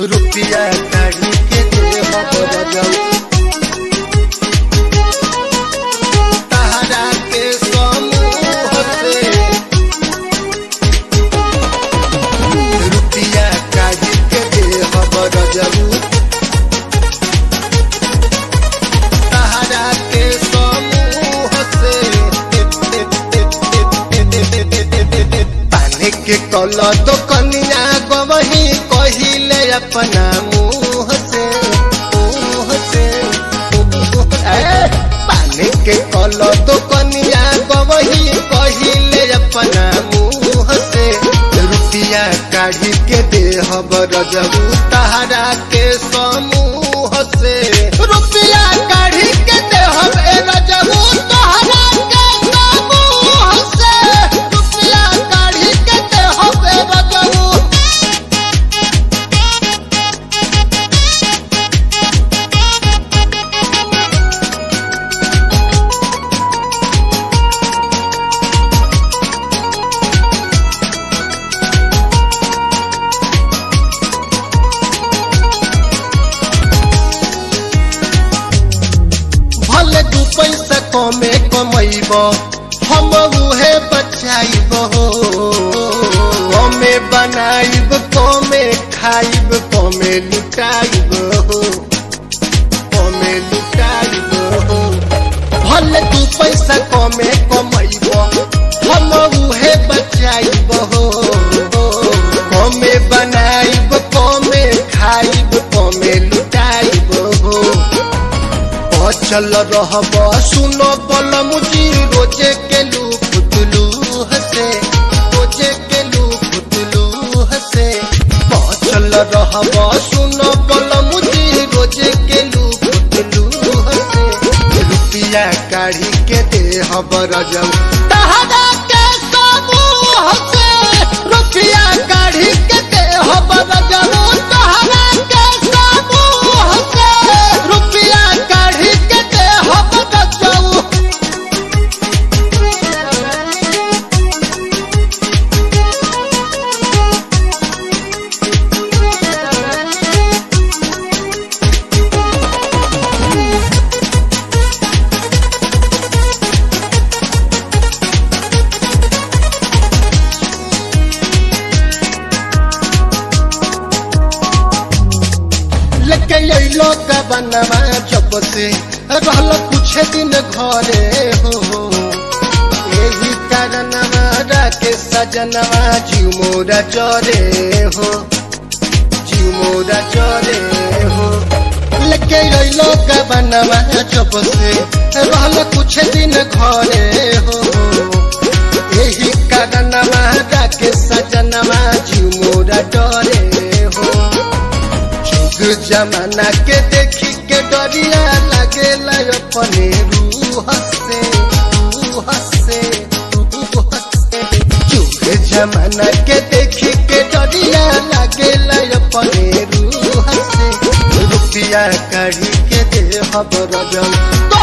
रुपया काढ़ी के दे बरजल तहरा के समूह से रुपया काढ़ी के दे बरजल तहरा के समूह से पानी के कल तो कनिया गवही कहिले अपना मुँह से मुँह से ए, पानी के कल तो कनिया गवही कहिले अपना मुँह से रुपया काढ़ी के देह बरजबू तहरा के समूह से रुपया काढ़ी के देह बरजबू तहरा के समूह से रुपया काढ़ी के देह बरजबू भले दू पैसा कमे कमैब हम उहे बचाइब हो कमे बनाइब कमे खाइब कमे लुटाइब हो कमे लुटाइब हो भले दू पैसा कमे कमैब हम उहे बचाइब हो कमे बनाइब कमे खाइब कमे लुटाइब हो अचल रहब सुनो बल मुझी रोजे के लू फुतलू हसे रोजे के लू फुतलू हसे अचल रहब सुनो बल मुझी रोजे के लू फुतलू हसे रुपया काढ़ी के दे हबर जाऊ तहरा के समूह से रुपया काढ़ी के दे हबर जाऊ तहरा के समूह से रुपया काढ़ी के दे हबर जाऊ लेके अइलो का बनवा जब से रहल कुछ दिन घरे हो यही कारणवा राके सजनवा जीव मोरा चरे हो जीव मोरा चरे हो लेके अइलो का बनवा जब से रहल कुछ दिन घरे हो यही कारणवा राके सजनवा जीव मोरा डरे हो जुग जमाना के देखी के डरिया लगेला अपने रूह से रूह से रूह से जुग जमाना के देखी के डरिया लगेला अपने रूह से रुपया काढ़ी के दे हबर जाऊ